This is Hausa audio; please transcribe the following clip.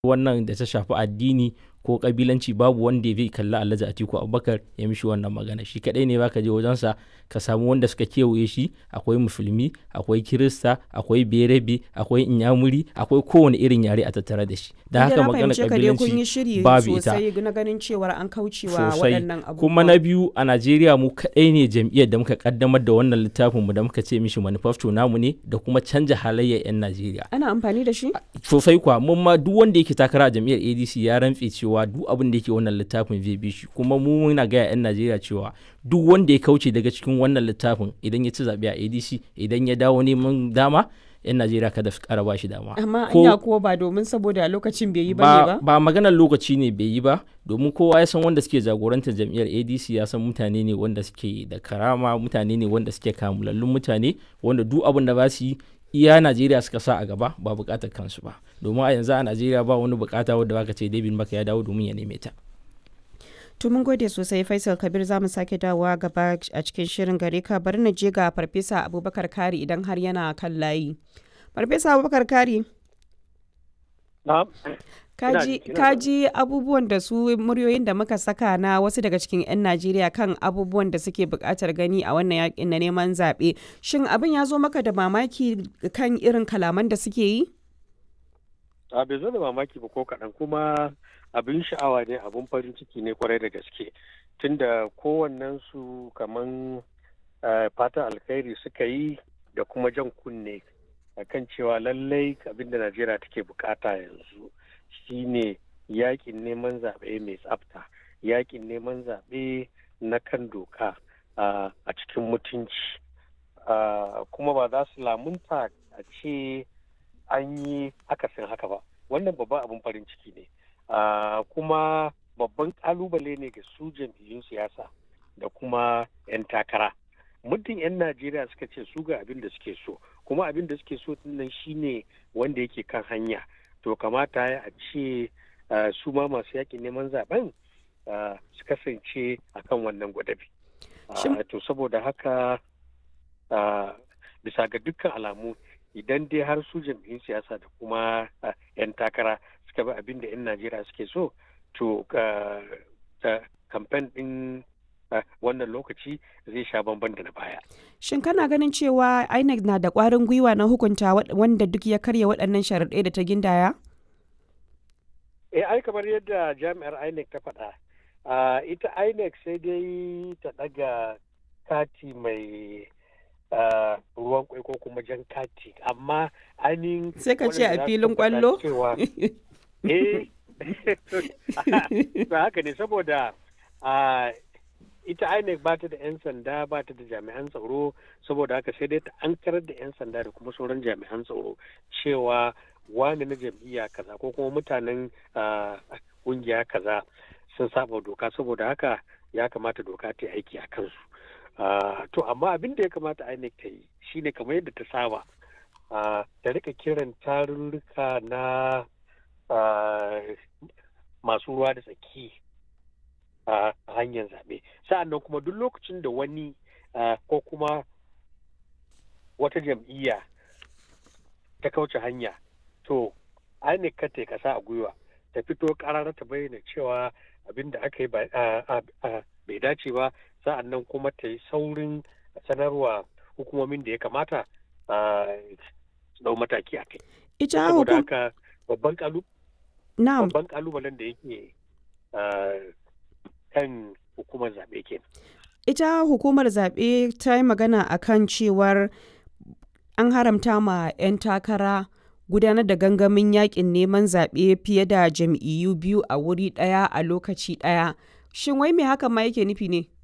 wannan da ta shafi addini ko kabilanci babu wanda zai kalli Alhaji Atiku Abubakar ya mishi wannan magana shi kadai ne baka je wajensa ka samu wanda suka kewaye shi akwai musulmi akwai kirista akwai berebe akwai inyamuri akwai kowane irin yare a tattare da shi da haka magana kabilanci babu ita na ganin cewar an kaucewa sosai waɗannan abubuwa kuma na biyu a Najeriya mu kadai ne jam'iyyar da muka kaddamar da wannan littafin mu da muka ce mishi manifesto namu ne da kuma canja halayyar 'yan Najeriya ana amfani da shi sosai kuwa mun ma duk wanda yake takara a jam'iyyar ADC ya rantse cewa duk abin da yake wannan littafin zai bi shi kuma mu muna gaya 'yan Najeriya cewa duk wanda ya kauce daga cikin wannan littafin idan ya ci zaɓe a ADC idan ya dawo neman dama 'yan Najeriya kada su ƙara ba shi dama. amma Ko- anya kuwa ba domin saboda lokacin bai yi bane ba, ba ba maganar lokaci ne bai yi ba domin kowa ya san wanda suke jagorantar jam'iyyar adc ya san mutane ne wanda suke da karama mutane ne wanda suke kamulallun mutane wanda duk abin da ba su yi iya najeriya suka sa a gaba ba bukatar kansu ba domin a yanzu a najeriya ba wani bukata wadda baka ce david maka ya dawo domin ya neme ta To mun gode sosai Faisal Kabir za mu sake dawowa gaba a cikin shirin gare ka bari na je ga Farfesa Abubakar Kari idan har yana kan layi. Farfesa Abubakar Kari, Na'am. kaji, ina kaji abubuwan da su muryoyin da muka saka na wasu daga cikin 'yan Najeriya kan abubuwan da suke buƙatar gani a wannan yakin na neman zaɓe. Shin abin ya zo maka da mamaki kan irin kalaman da suke yi? A bai zo da mamaki ba ko kaɗan kuma abin sha'awa ne abin farin ciki ne kwarai da gaske tunda kowannen su kaman eh, fatan alkhairi suka yi da kuma jan kunne akan cewa lallai abin da Najeriya take bukata yanzu shine yakin neman zaɓe mai tsafta yakin neman zaɓe na kan doka ah, a cikin mutunci Ah, kuma ba za su lamunta a ce an yi akasin haka ba wannan babban abin farin ciki ne Ah, kuma babban kalubale ne ga su jam'iyyun siyasa da kuma 'yan takara muddin 'yan najeriya suka ce su ga abin da suke so kuma abin da suke so nan shine wanda yake kan hanya to kamata ya a ce ah, su ma masu yakin neman zaben ah, su kasance akan wannan gwadabi Ah, Shin- to saboda haka ah, bisa ga dukkan alamu idan dai har su jam'iyyun siyasa da kuma ah, 'yan takara suka bi abin da 'yan najeriya suke so to ah, ah, kamfen din ah, wannan lokaci zai sha bamban da na baya Shin kana ganin cewa INEC na da ƙwarin gwiwa na hukunta wa- wanda duk ya karya waɗannan sharaɗai da ta gindaya? eh ai kamar yadda jami'ar inec ta faɗa ah, ita inec sai dai ta ɗaga kati mai ah, ruwan kwai ko kuma jan kati amma ainihin Sai ka ce a waɗanda za su filin tabbata ƙwallo? cewa eh to haka ne saboda a ita INEC ba ta da 'yan sanda ba ta da jami'an tsaro saboda haka sai dai ta ankarar da 'yan sanda da kuma sauran jami'an tsaro cewa wani na jam'iyya kaza ko kuma mutanen ah, kungiya kaza sun saba doka saboda haka ya kamata doka ta yi aiki a kansu Ah, to amma abin da ya kamata INEC ta yi shine kamar yadda ta saba ah, ta rika kiran tarurruka na ah, masu ruwa da tsaki a hanyar zaɓe sa'annan kuma duk lokacin da wani ah, ko kuma wata jam'iyya ta kauce hanya to INEC ka ta kasa a gwiwa ta fito karara ta bayyana cewa abin da aka yi ba- ah, ah, ah, bai dace ba sa'annan kuma ta yi saurin sanarwa hukumomin da ya kamata ah, su dau mataki a kai Ita saboda hukum... haka babban kalu Na'am. babban kalubalen da yake ah, kan hukumar zaɓe ke ita hukumar zaɓe ta yi magana a kan cewar an haramta ma 'yan takara gudanar da gangamin yakin neman zaɓe fiye da jam'iyyu biyu a wuri ɗaya a lokaci ɗaya shin wai me hakan ma yake nufi ne